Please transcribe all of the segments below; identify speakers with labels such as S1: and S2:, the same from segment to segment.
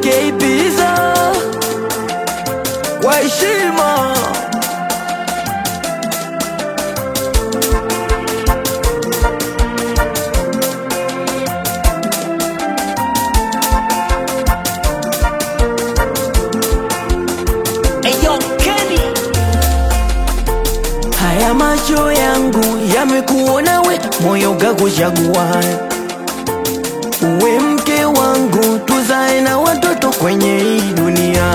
S1: Keibiza kwa heshima
S2: Eyo Kenny
S1: Haya macho yangu yamekuona we, moyo gakuchagua uwe mke wangu, tuzae na watoto kwenye hii dunia.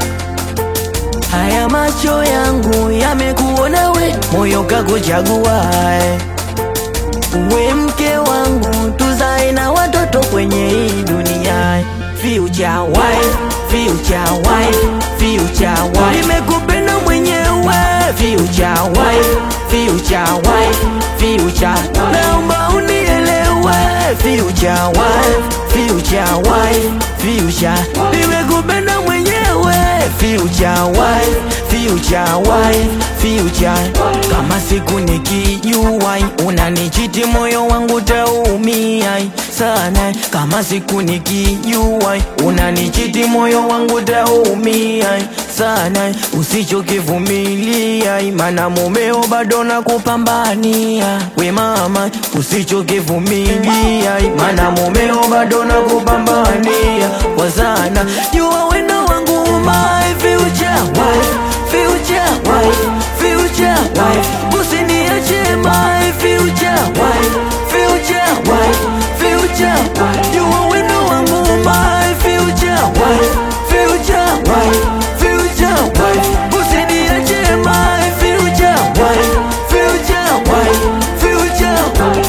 S1: Haya macho yangu yamekuona we, moyo gakuchagua uwe mke wangu, tuzae na watoto kwenye hii dunia. Future wife, future wife, future wife, nimekupenda mwenyewe. Future wife, future wife, future, naomba unielewe. Future wife, future wife, future, nimekupenda mwenyewe. Future wife, future wife, future, kama siku nikijua unanichiti moyo wangu taumia sana. Kama siku nikijua unanichiti moyo wangu taumia sana. Usichokivumilia, maana mumeo bado nakupambania. We mama, usichokivumilia, maana mumeo bado nakupambania kwa sana. Jua wendo wangu my future wife, future wife, future wife, usiniache my future wife, future wife, future wife. Jua wendo wangu my future wife, future wife, future wife, usiniache my future wife, future wife, future wife.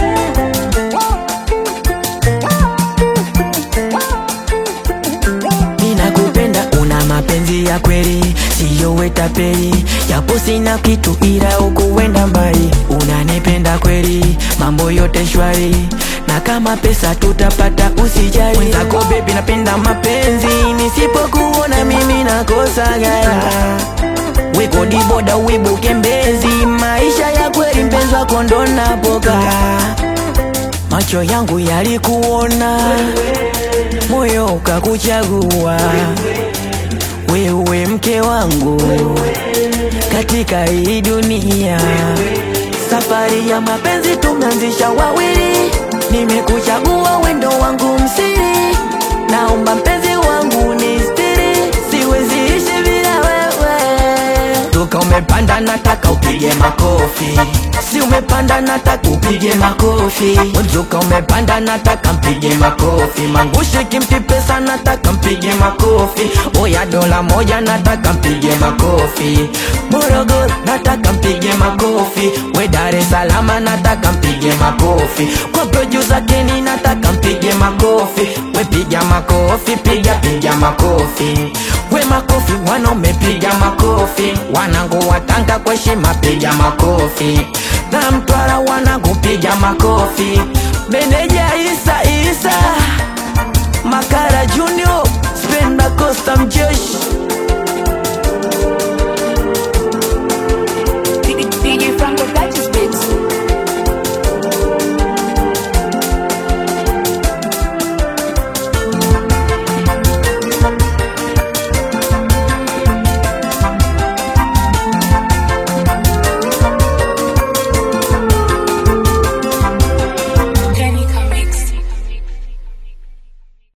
S1: Ninakupenda, una mapenzi ya kweli, siyo wetapeli, japo sina kitu ila ukuenda mbali. Unanipenda kweli, mambo yote shwari, na kama pesa tutapata usijali. Mwenzako baby, napenda mapenzi, nisipokuona mimi nakosa gaya wekodi boda wibuke mbezi, maisha ya kweli mpenzi wako ndo napokaa macho yangu yalikuona, moyo ukakuchagua wewe, mke wangu katika hii dunia. Safari ya mapenzi tumeanzisha wawili, nimekuchagua wendo wangu msiri, naomba mpenzi wangu ni stiri, siwezi ishi bila wewe. Toka umepanda nataka upige makofi, si umepanda nataka upige makofi. Mzuka umepanda nataka mpige makofi, mangushi kimpi pesa nataka mpige makofi. Oya dola moja nataka mpige makofi, Morogoro nataka mpige makofi, we Dar es Salaam nataka mpige makofi, kwa producer Kenny nataka mpige makofi, we piga makofi, piga piga makofi, we makofi wanaume piga makofi, wanangu watanga kwa heshima piga makofi, na Mtwara wanangu piga makofi, meneja Isa Isa Makara Junior Spenda Costa Mjeshi